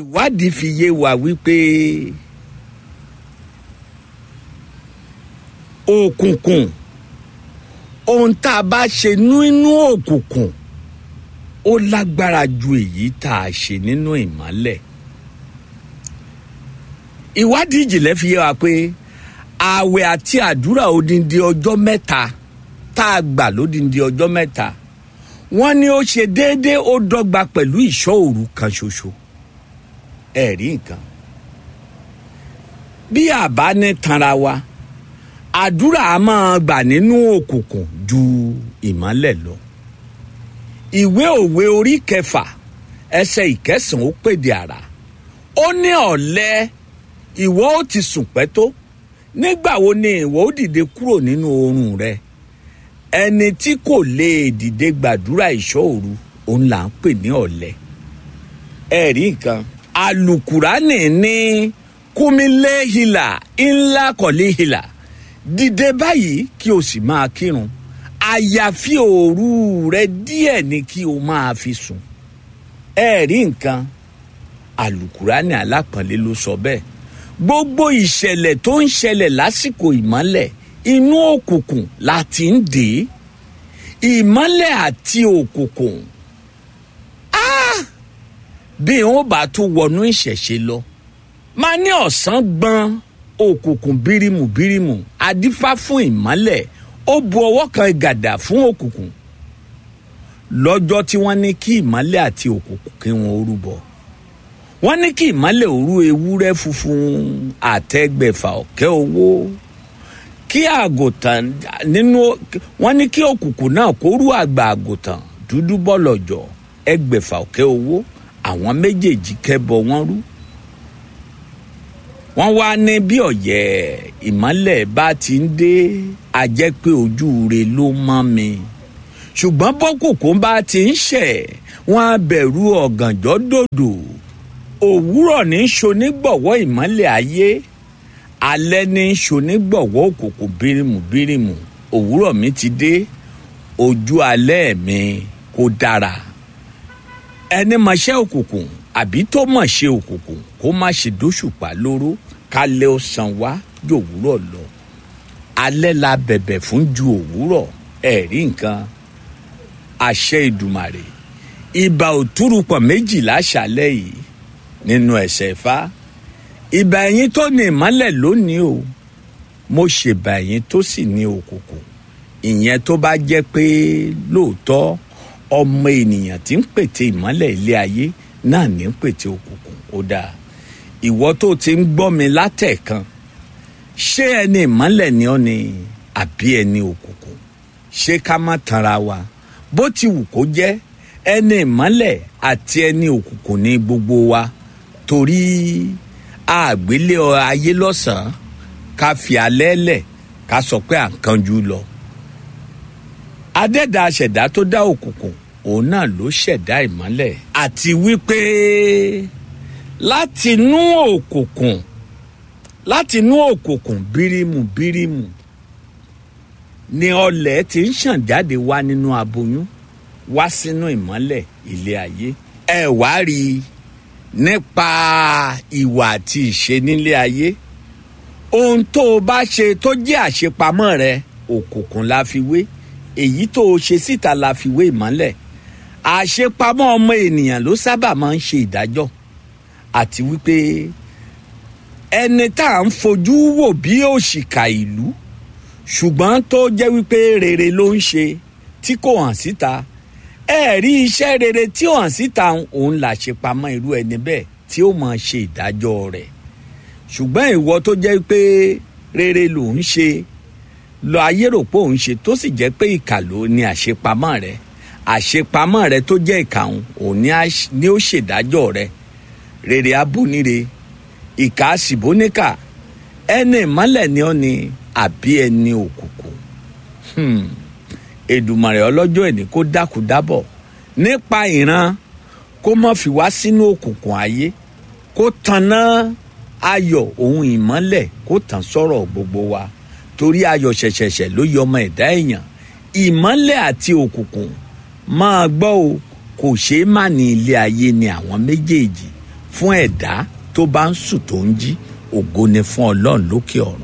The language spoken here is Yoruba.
ìwádìí fi yé wa wípé òkùnkùn ohun tá a bá ṣe nínú òkùnkùn ó lágbára ju èyí tá a ṣe nínú ìmọ́lẹ̀ ìwádìí ìjìnlẹ̀ fi yé wa pé ààwẹ̀ àti àdúrà odindi ọjọ́ mẹ́ta tá a gbà lódindi ọjọ́ mẹ́ta wọ́n ní ó ṣe déédéé ó dọ́gba pẹ̀lú ìṣọ́ òru kan ṣoṣo ẹ̀rí nǹkan bí àbá ní tanra wa àdúrà á máa gbà nínú òkùnkùn ju ìmọ́lẹ̀ lọ ìwé òwe orí kẹfà ẹsẹ̀ ìkẹsàn-án ó pèdè àrà ó ní ọ̀lẹ ìwọ ó ti sùn pẹ́ tó nígbà wo ni ìwọ ó dìde kúrò nínú oorun rẹ ẹni tí kò lè dìde gbàdúrà ìṣọ́ òru òun là ń pè ní ọ̀lẹ ẹ̀rí nǹkan alukurani ní kúmíléhìlà ńlá kọ̀léhìlà dìde báyìí kí o sì máa kírun àyàfi òru rẹ díẹ̀ ni kí o máa fi sùn ẹ̀rí nǹkan alukurani alápọ̀nlé ló sọ bẹ́ẹ̀ gbogbo ìṣẹ̀lẹ̀ tó ń ṣẹlẹ̀ lásìkò ìmọ́lẹ̀ inú òkùnkùn la ti ń dè é ìmọ́lẹ̀ àti òkùnkùn bí wọn bá tún wọnú ìṣẹ̀ṣe lọ máa ní ọ̀sán gbọ́n òkùnkùn bírímù bírímù adífá fún ìmọ́lẹ̀ ó bu ọwọ́ kan gàdà fún òkùnkùn lọ́jọ́ tí wọ́n ní kí ìmọ́lẹ̀ àti òkùnkùn kí wọ́n rúbọ wọ́n ní kí ìmọ́lẹ̀ òru ewúrẹ́ funfun àtẹ́gbẹ̀fà ọ̀kẹ́ owó kí àgùntàn nínú wọ́n ní kí òkùnkùn náà kó rú àgbà àgùntàn dúdú bọ́lọ̀jọ̀ ẹgbẹ̀fà ọ̀kẹ́ owó àwọn méjèèjì kẹ́bọ wọ́n rú wọ́n wá ní bí ọ̀yẹ́ ìmọ́lẹ̀ bá ti ń dé a jẹ́ pé ojú rẹ̀ ló mọ́ mi ṣùgbọ́n bọ́kùnkùn bá ti ń ṣẹ̀ wọ́n á bẹ̀rù ọ̀gànjọ́ dòdò òwúrọ̀ ní ṣonígbọ̀wọ́ ìmọ́lẹ̀ ayé alẹ́ ní ṣonígbọ̀wọ́ òkùnkùn bírímù bírímù òwúrọ̀ mi ti dé ojú alẹ́ mi kò dára ẹni mọṣẹ́ òkùnkùn àbí tó mọ̀ ṣe òkùnkùn kó má ṣe dóṣùpá lóró kálẹ̀ ó san wá ju òwúrọ̀ lọ alẹ́ la bẹ̀bẹ̀ fún ju òwúrọ̀ ẹ̀rí nǹkan àṣẹ ìdùmàrè ìbà òtúrùpọ̀ méjìlá ṣàlẹ̀ yìí nínú ẹ̀sẹ̀ Ifá ìbà ẹ̀yìn tó ní ìmọ́lẹ̀ lónìí o mo ṣèbà ẹ̀yìn tó sì ní òkùnkùn ìyẹn tó bá jẹ́ pé lóòótọ́ ọmọ ènìyàn tí ń pète ìmọ́lẹ̀ ilé ayé náà ní ń pète òkùnkùn ó dáa ìwọ tó ti ń gbọ́ mi látẹ̀kan ṣé ẹni ìmọ́lẹ̀ ni ọ́ ni àbí ẹni òkùnkùn ṣé ká má tanra wa bó ti wù kó jẹ́ ẹni ìmọ́lẹ̀ àti ẹni òkùnkùn ní gbogbo wa torí àgbélé ayé lọ́sàn-án ká fi alẹ́ lẹ̀ ká sọ pé à ń kanjú lọ adẹ́dàá ṣẹ̀dá tó dá òkùnkùn òun náà ló ṣẹ̀dá ìmọ́lẹ̀ àti wípé látinú òkùnkùn látinú òkùnkùn bírímù bírímù ni ọlẹ̀ ti ń ṣàn jáde wá nínú aboyún wá sínú ìmọ́lẹ̀ ilé ayé ẹ wá rí i nípa ìwà àti ìṣe nílé ayé ohun tó o bá ṣe tó jẹ́ àṣepamọ́ rẹ òkùnkùn la fi wé èyí tó o ṣe síta la fi wé ìmọ́lẹ̀ àṣepamọ́ ọmọ ènìyàn ló sábà máa ń ṣe ìdájọ́ àti wípé ẹni tá à ń fojú wò bí òṣìkà ìlú ṣùgbọ́n tó jẹ́ wípé rere ló ń ṣe tí kò hàn síta ẹ rí iṣẹ́ rere tí ó hàn síta òun là ṣe pamọ́ irú ẹni bẹ́ẹ̀ tí ó máa ṣe ìdájọ́ rẹ̀ ṣùgbọ́n ìwọ tó jẹ́ pé rere ló ń ṣe lọ ayé rò pé òun ṣe tó sì jẹ́ pé ìkà ló ní àṣepamọ́ rẹ̀ àṣepamọ́ rẹ̀ tó jẹ́ ìkà òun ni ó ṣèdájọ́ rẹ̀ rere abúnire ìkà síbóníkà ẹni ìmọ́lẹ̀ ni ó ní àbí ẹni òkùnkùn Èdùmàrè ọlọ́jọ́ ẹni kó dákú dábọ̀ nípa ìran kó má fi wá sínú òkùnkùn ayé kó tanná ayọ̀ ohun ìmọ́lẹ̀ kó tàn sọ̀rọ̀ gbogbo wa torí ayọ̀ ṣẹ̀ṣẹ̀ṣẹ̀ ló yọ ọmọ ẹ̀dá èèyàn ìmọ́lẹ̀ àti òkùnkùn máa gbọ́ o kò ṣeé má ní ilé ayé ni àwọn méjèèjì fún ẹ̀dá tó bá ń sùn tó ń jí ògo ni fún ọlọ́run lókè ọ̀run